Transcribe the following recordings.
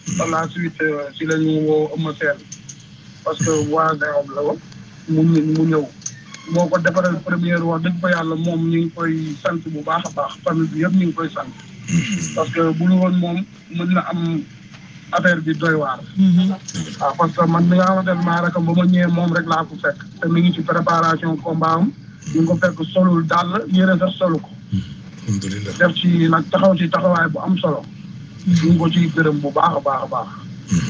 par la suite si la ñu woo Eumeu Sène parce que voisin am la woon mu mu ñëw moo ko defaral première wax dëgg fa yàlla moom ñu ngi koy sant bu baax a baax famille bi yëpp ñu ngi koy sant parce que bu ñu woon moom mën na am affaire bi doy waar waaw parce que man mi nga xamante ne maa rakam ba ma ñëwee moom rek laa ko fekk te mi ngi ci préparation combat am ñu ngi ko fekk solul dàll yére sax solu ko alhamdulilah def ci nag taxaw ci taxawaay bu am solo ñu ngi ko ciy gërëm bu baax a baax a baax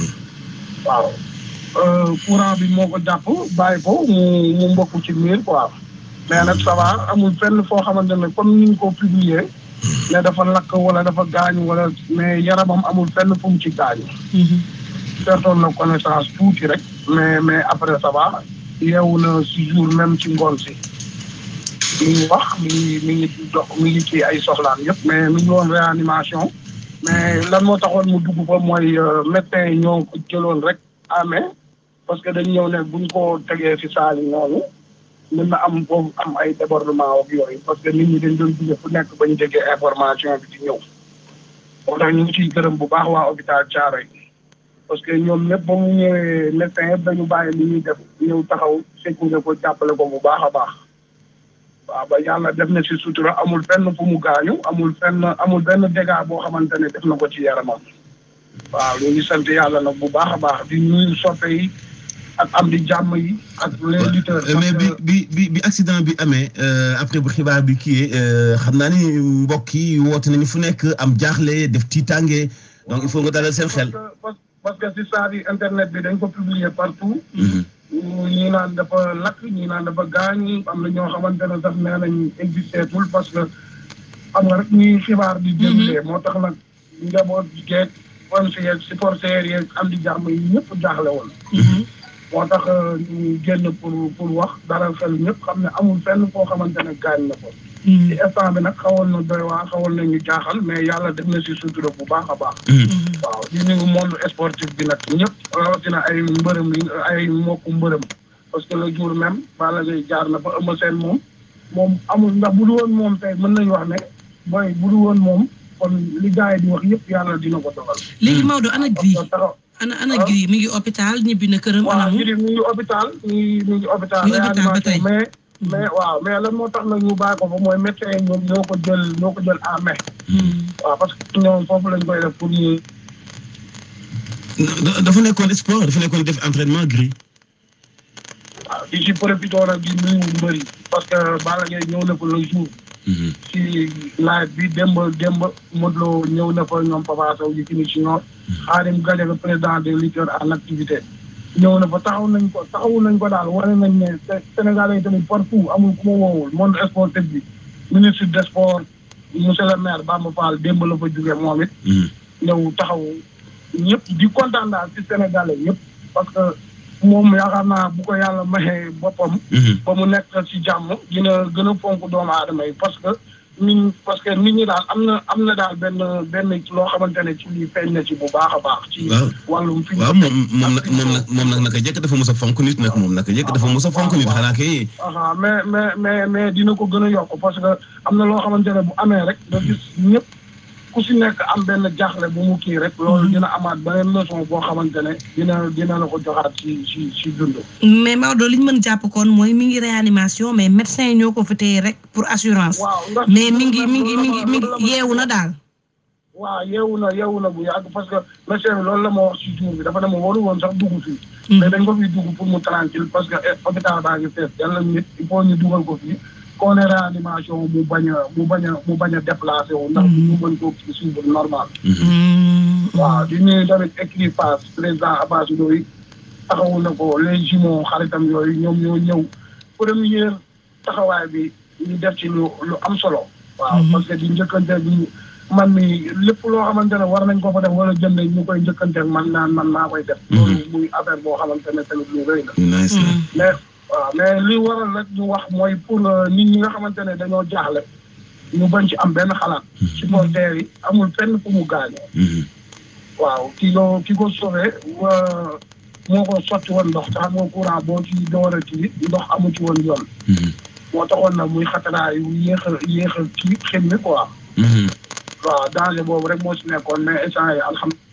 waaw courant bi moo ko jàpp bàyyi ko mu mu mbokk ci miir quoi mais nag ça va amul fenn foo xamante ne comme ni ñu ko publier ne dafa lakk wala dafa gaañu wala mais yaramam amul fenn fu mu ci gaañu pertoon na connaissance tuuti rek mais mais après ça va yeewu na si jour même ci ngoon si mi ngi wax mi ngi mi ngi dox mi ngi ci ay soxlaan yëpp mais mi ngi woon réanimation mais lan moo taxoon mu dugg fa mooy médecin yi ñoo ko jëloon rek amee parce que dañ ñëw ne buñ ko tegee si saal yi noonu mën na am foofu am ay débordement ak yooyu parce que nit ñi dañ doon jóge fu nekk ba ñu déggee information bi di ñëw moo tax ñu ngi ciy gërëm bu baax waa hôpital Thiaroye parce que ñoom ñëpp ba mu ñëwee médecin yëpp dañu bàyyi li ñuy def ñëw taxaw sécurité ko jàppale ko bu baax a baax waaw ba yàlla def na si sutura amul fenn fu mu gaañu amul fenn amul benn dégât boo xamante ne def na ko ci yaramam waaw ñu ngi sant yàlla nag bu baax a baax di nuyu soppe yi ak am di jàmm yi ak les lutteurs. mais bi bi bi bi accident bi amee après bu xibaar bi kii xam naa ni mbokk yi woote nañu fu nekk am jaaxle def tiitange donc il faut nga dalal seen xel. parce que si saa bi internet bi dañ ko publier partout. ñii naan dafa lakk ñii naan dafa gaañ am na ñoo xamante ne sax nee nañ existé tul parce que xam nga rek ñuy xibaar di déroulé moo tax nag njaboot geeg fan si yeeg supporters yeeg am di jàmm yi ñëpp jaaxle woon. moo tax ñu génn pour pour wax dalal xel ñëpp xam ne amul fenn foo xamante ne gaañ na ko. ci instant bi nag xawoon na doy waa xawoon na ñu jaaxal mais yàlla def na si sutura bu baax a baax. waaw di nuyu monde sportif bi nag ñëpp rawatina ay mbërëm yi ay mbokku mbërëm parce que le jour même Balla Gaye jaar na fa Eumeu Sène moom moom amul ndax bu du woon moom tey mën nañu wax ne booy bu du woon moom kon li gars yi di wax yëpp yàlla dina ko dogal. léegi Maodo ana Gris ana ana Gris mi ngi hôpital ñibbi na këram. waaw Gris mi ngi hôpital mi ngi mi ngi hôpital. mi ngi hôpital ba tey mais. mais waaw mais lan moo tax nag ñu bàyyi ko fa mooy médecin yi ñoom ñoo ko jël ñoo ko jël en main. waaw parce que ñoom foofu lañ koy def pour ñu. dafa nekkoon sport dafa nekkoon def entraînement Gris. waaw di si profité nag di nuyu mbëri parce que Balla Gaye ñëw na fa le jour. ci live bi démb démb Modou Lo ñëw na fa ñoom Papa Sow yi fini si ñoom. Khadim Gadiaga président des lutteurs en activité. ñëw na fa taxaw nañ ko taxawu nañ ko daal wane nañ ne Sénégalais yi tamit partout amul ku ma woowul monde sportif bi ministre des sports monsieur le maire Bamba Fall démb la fa jógee moom it. ñëw taxaw ñëpp di kontaan daal ci Sénégalais yëpp parce que moom yaakaar naa bu ko yàlla maxee boppam. ba mu nekk ci jàmm dina gën a fonk doomu aadama yi parce que nit parce que nit ñi daal am na am na daal benn benn loo xamante ne ci lii feeñ na ci bu baax a baax. ci wàllum fi waaw moom moom nag moom nag moom nag naka jëkk dafa mos a fonk nit nag moom naka jëkk dafa mos a fonk nit xanaa kay. mais mais mais mais dina ko gën a yokk parce que am na loo xamante ne bu amee rek nga gis ñëpp ku si nekk am benn jaaxle bu mu kii rek. loolu dina amaat beneen leçon boo xamante ne dina dina la ko joxaat ci ci ci dund. mais Maodo li ñu mën jàpp kon mooy mi ngi réanimation mais médecin yi ñoo ko fi téye rek pour assurance. waaw mais mi ngi mi ngi mi ngi mi ngi yeewu na daal. waaw yeewu na yeewu na bu yàgg parce que médecin bi loolu la ma wax ci jour bi dafa ne ma waru woon sax dugg fii. mais dañ ko fiy dugg pour mu tranquille parce que hôpital baa ngi fees yàlla nit il faut ñu dugal ko fii. koo ne réanimation mu bañ a mu bañ a mu bañ a déplacé wu. ndax ñu mën koo suivre normal. waaw di nuyu tamit écrit face président Abbas Ndoye taxawu na ko les jumeaux xaritam yooyu ñoom ñoo ñëw première taxawaay bi ñu def ci lu lu am solo. waaw parce que di njëkkante bi man mi lépp loo xamante ne war nañ ko fa def wala jënd ñu koy njëkkante man naan man maa koy def. loolu muy affaire boo xamante ne tamit lu rëy la. mais waaw mais li waral rek ñu wax mooy pour nit ñi nga xamante ne dañoo jaaxle ñu bañ ci am benn xalaat. supporters yi amul fenn fu mu gaañoo. waaw ki ko ki ko sauvé moo ko sotti woon ndox te xam nga courant boo ci door a kii ndox amu ci woon yoon. moo taxoon na muy xataraay yu yéex a yéex a kii xim mi quoi. waaw danger boobu rek moo si nekkoon mais instant yi alhamdulilah.